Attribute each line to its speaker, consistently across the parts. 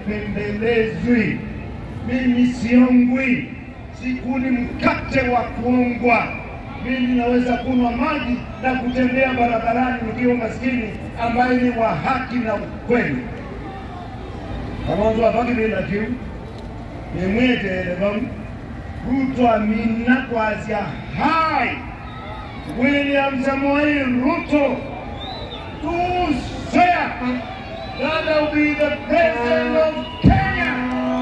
Speaker 1: sipendelezwi, mimi siongwi, sikuli mkate wa kuongwa. Mimi naweza kunywa maji na kutembea barabarani nikiwa maskini, ambaye ni wa haki na ukweli. Amonzo abaki bila kiu nimwetele vamu Ruto amina kwazia hai William Samoei Ruto to swear that I will be the president of Kenya.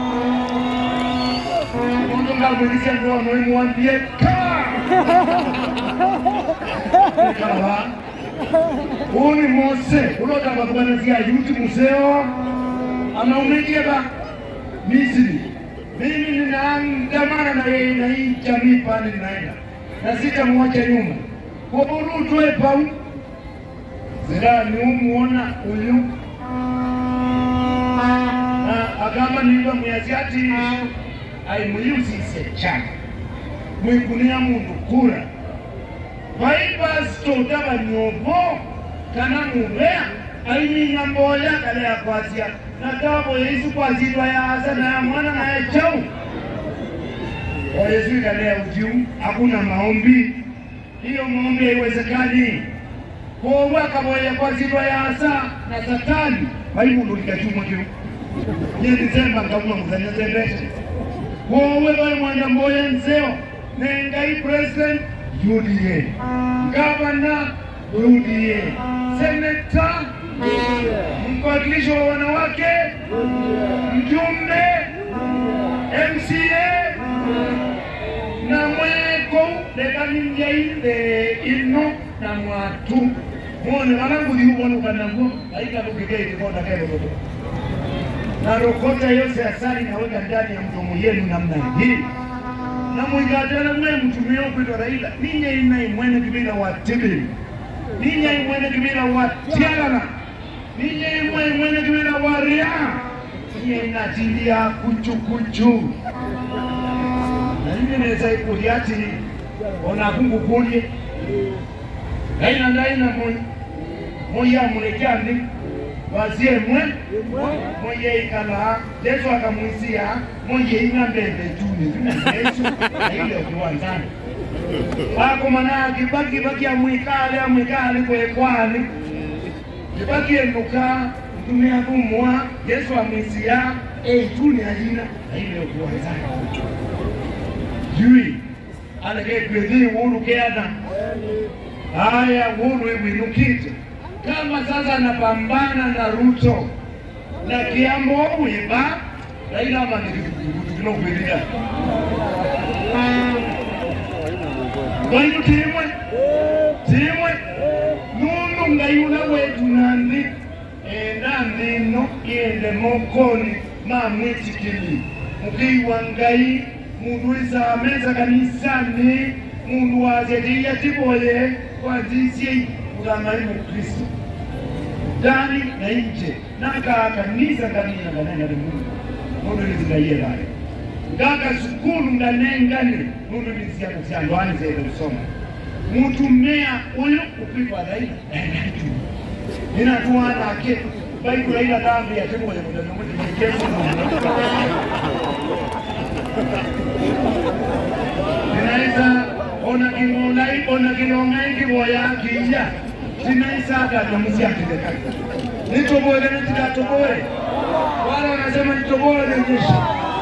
Speaker 1: Mundu ngabulisia ndo amwimwambie kaa kawa uni mose ulotaka kubanazia yuti museo anaumejeba Misri. Mimi ninaandamana na yeye na hii jamii pale ninaenda na sitamwacha nyuma. Kwa Ruto epau zira niumuona uyu na agamba niva muyasiati aimuyusise chana mwikunia mundu kura vaipasitoda vanyovo kana muvea aiminya mboya kale yakwasya natavo yesu kwazitwa yaasa naya mwana naye chau o yesu ikalea ujiu hakuna maombi hiyo maombi haiwezekani kowe akavoya kwazitwa yaasa na satani vaimundu likachumwa kiu nyendizemba nkauma muzanyazembete kowe vaimwenda mboya nzeo nengai president UDA gavana UDA seneta mkwakilishi wa wanawake mjumbe MCA na mweko lekaninjaile ino na mwatu mone vananguliuvonukanango aikatokekeitikondakerokoto na rokota yose asali naweka ndani ya mdomo yenu namna hii na mwigatela mwe mtumia ukwitwa Raila ninye ina imwene kibila wa Tibili ninye imwene kibila wa Tialala ninye imwe imwene kibila wa Ria ninye inatilia kuchu kuchu na ninye neza ikulia ati ona kungukulie Raila ndaina moy moya mulekyandi wazie mwe moye ikala Yesu akamwisia moye ing'ambembe tuni Yesu aile kuwanzani wako mana kibaki baki amwikale amwikale kwekwani kibaki enduka mtumia kumwa Yesu amwisia eituni ajina aile kuwanzani jui alekekwethi wulu keana haya wulu iwinukite kama sasa anapambana na Ruto na Kiambo Wiba Raila manikutukinokwiria Waitu timwe timwe nundu ngayula wetu nandi enda ndino iende mokoni mamwitikili mukiwa ngai mundu isameza kanisani mundu wazetiya tiboye wazisie utamani mukristo ndani na nje naka kanisa kanina kanena mungu mundu lizingayelayo ngaka sukulu nganengane mundu liziyana syandwani zele kusoma mutumea uyu upikwa laila enaitu inatuwanake baibula ila dhambi yatemoye mutanumutinyekesu inaweza ona kimolai ona kilongai kiboya kija sinaisaka namusiakileka nitoboe kana tikatoboe wala wanasema nitoboe nejesha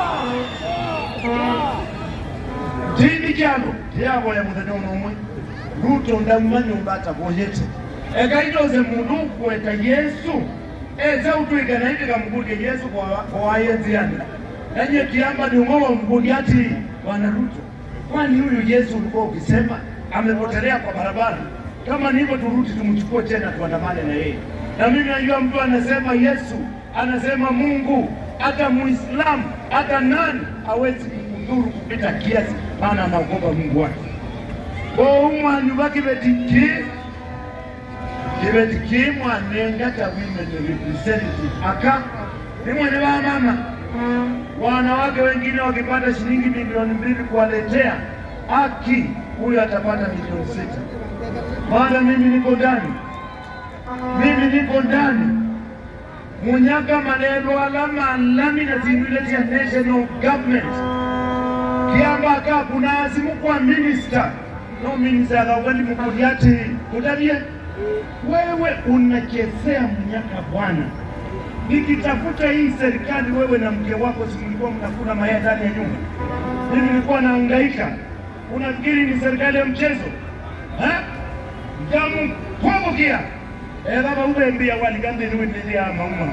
Speaker 1: tindi kyano tyaboya muthenya nomwe ruto ndamumanya umbata boyete ekaitoze mundu kweta yesu eze utwika naitika mbuge yesu kwawayenziana nanye kiamba niumowa mbugi ati bwana ruto kwani huyu yesu ulikuwa ukisema amepotelea kwa barabara kama ni hivyo turudi tumchukue tena tuandamane na yeye na mimi najua mtu anasema yesu anasema mungu hata muislamu hata nani hawezi kumdhuru kupita kiasi maana anaogopa mungu wake koumwanyu bakibetiki kibetiki mwanengata women representative aka ni mwene wa mama wanawake wengine wakipata shilingi milioni mbili kuwaletea haki, huyu atapata milioni sita. Maana mimi niko ndani, mimi niko ndani munyaka maneno alama lami na zinuleti ya national government kiamba ka kuna azimu kwa minister no minister akawali mukuli ati kudabie wewe unachezea munyaka bwana nikitafuta hii serikali wewe na mke wako simulikuwa mnakula mayai ndani ya nyumba mimi nilikuwa nahangaika unafikiri ni serikali ya mchezo ha? jamu kwabukia ekaba ubembia walikandeniwetilia mauma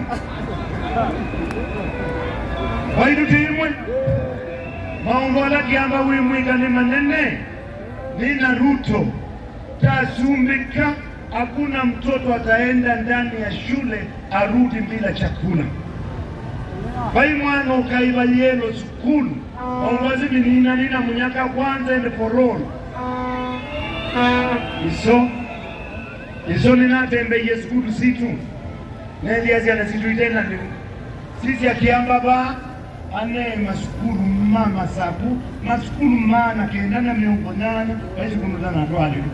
Speaker 1: waidutiimwe maongola kiamba wimwikani manene nina Ruto tasumbika, hakuna mtoto ataenda ndani ya shule arudi bila chakula. Vai mwana ukaiva yelo sukulu ongozi vinina nina munyaka kwanza ende forol iso iso ninatembeye sukulu situ neliaziana situ itena ndi sisi akiamba ba ane masukulu ma masaku masukulu mana kenda na miongo nane vaisikunutana twalilo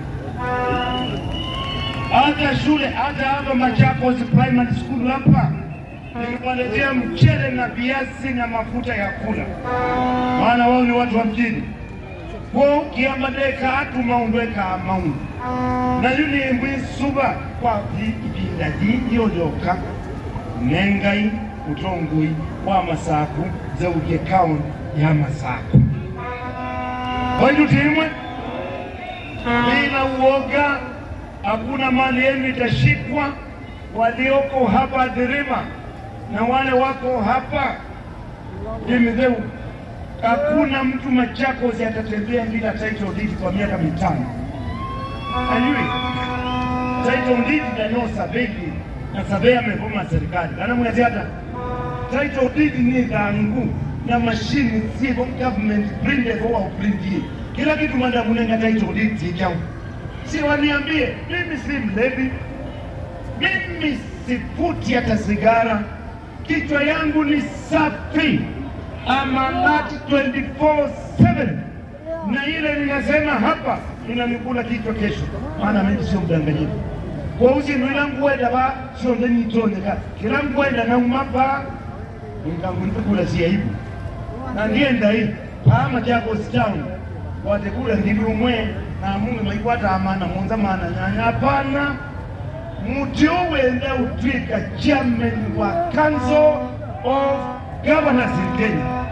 Speaker 1: hata shule hata hapa Machakos primary school hapa niliwaletea mchele na viazi na mafuta ya kula, maana wao ni watu wa mjini. Kwa kiamadeka atu maundweka maundu na yuli mwisuba kwa ibinda jiyolyoka nengai utongui wa masaku zeuge kaunti ya masaku waidutimwe bila uoga hakuna mali yenu itashikwa. Walioko hapa Dhirima na wale wako hapa Dimidheu, hakuna mtu Machakos atatembea bila title deed kwa miaka mitano. Ajui title deed ndanyo sabeki na sabe amevuma serikali kana mwezi hata title deed ni dhangu na mashini sivyo government print kwa uprint kila kitu manda kunenga title deed zikao si waniambie, mimi si mlevi, mimi sifuti hata sigara, kichwa yangu ni safi, amanati 24/7 na ile ninasema hapa inanikula kichwa kesho, maana mimi sio mdanganyifu. kwa uzinu ila ngwenda ba sonde nitondeka kila ngwenda na umapa nkanguntukula siyaibu na ndienda hii ama Machakos town watekula ndili umwe na mungu maikwata amana monza mana nyanya hapana muti owende utwika chairman wa council of governors in Kenya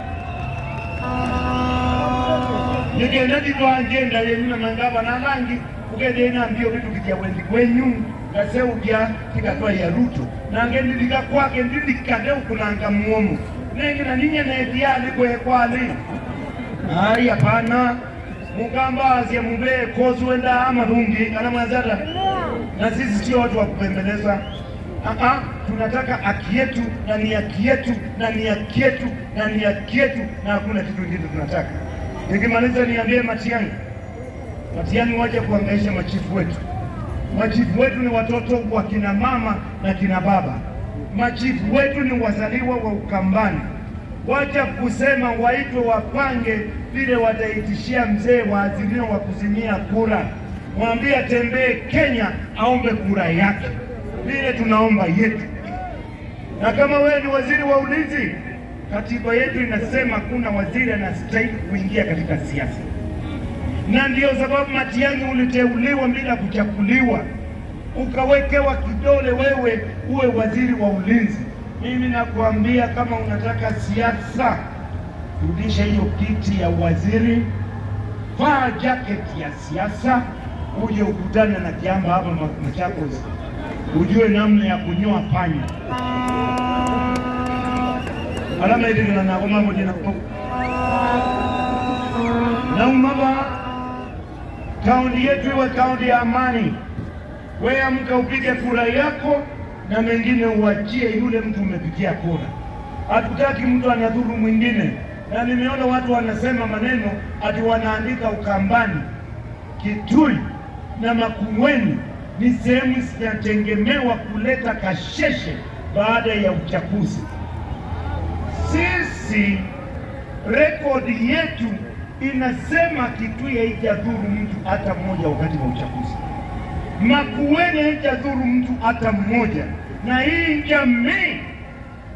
Speaker 1: nigenda nditwangenda yenyu na mangavana langi ugende inambio vitu vikia wendi kwenyu ngaseukya tikatwa ya Ruto nange ndilika kwake ndilikade ukunanga muomo nenge na ninye netiali kwekwali hayi hapana mukambazie mubee kozi wenda amarungi kana mwanzata na sisi sio watu wa kupembeleza Aa, tunataka haki yetu na ni haki yetu na ni haki yetu na ni haki yetu na hakuna kitu kingine tunataka. Nikimaliza niambie Matiang'i, Matiang'i waje kuangaisha machifu wetu. Machifu wetu ni watoto wa kina mama na kina baba. Machifu wetu ni wazaliwa wa Ukambani. Wacha kusema waitwe wapange vile wataitishia mzee wa Azimio wa kuzimia kura. Mwambie atembee Kenya aombe kura yake vile tunaomba yetu. Na kama wewe ni waziri wa ulinzi, katiba yetu inasema kuna waziri anastahili kuingia katika siasa, na ndiyo sababu Matiang'i uliteuliwa bila kuchaguliwa, ukawekewa kidole wewe uwe waziri wa ulinzi. Mimi nakuambia kama unataka siasa, rudisha hiyo kiti ya waziri, vaa jaketi ya siasa, uje ukutane na Kiamba hapa Machakos ujue namna ya kunyoa panya alama itikila nako mavojina naumava kaunti yetu iwe kaunti ya amani. We amka upige kura yako na mengine uachie yule mtu umepigia kura. Hatutaki mtu anadhuru mwingine, na nimeona watu wanasema maneno ati wanaandika Ukambani, Kitui na Makueni ni sehemu zinategemewa kuleta kasheshe baada ya uchaguzi. Sisi rekodi yetu inasema Kitui haijadhuru mtu hata mmoja wakati wa uchaguzi, Makueni haijadhuru mtu hata mmoja, na hii jamii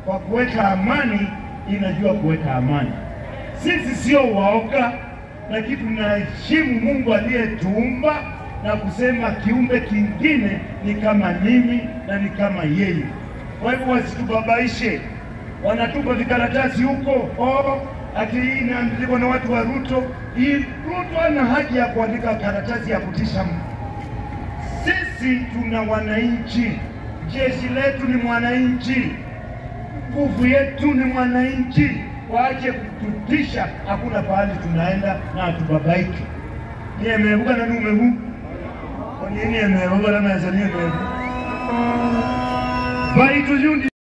Speaker 1: kwa kuweka amani inajua kuweka amani. Sisi sio waoga, lakini tunaheshimu Mungu aliyetuumba na kusema kiumbe kingine ni kama mimi na ni kama yeye. Kwa hivyo wasitubabaishe, wanatupa vikaratasi huko oh, ati hii inaandikwa na watu wa Ruto. Hii Ruto ana haja ya kuandika karatasi ya kutisha mtu. Sisi tuna wananchi, jeshi letu ni mwananchi, nguvu yetu ni mwananchi. Waache kututisha, hakuna pahali tunaenda na hatubabaiki. Ni emevuka na nume huu onini emevuka na mezani emevu baitu yundi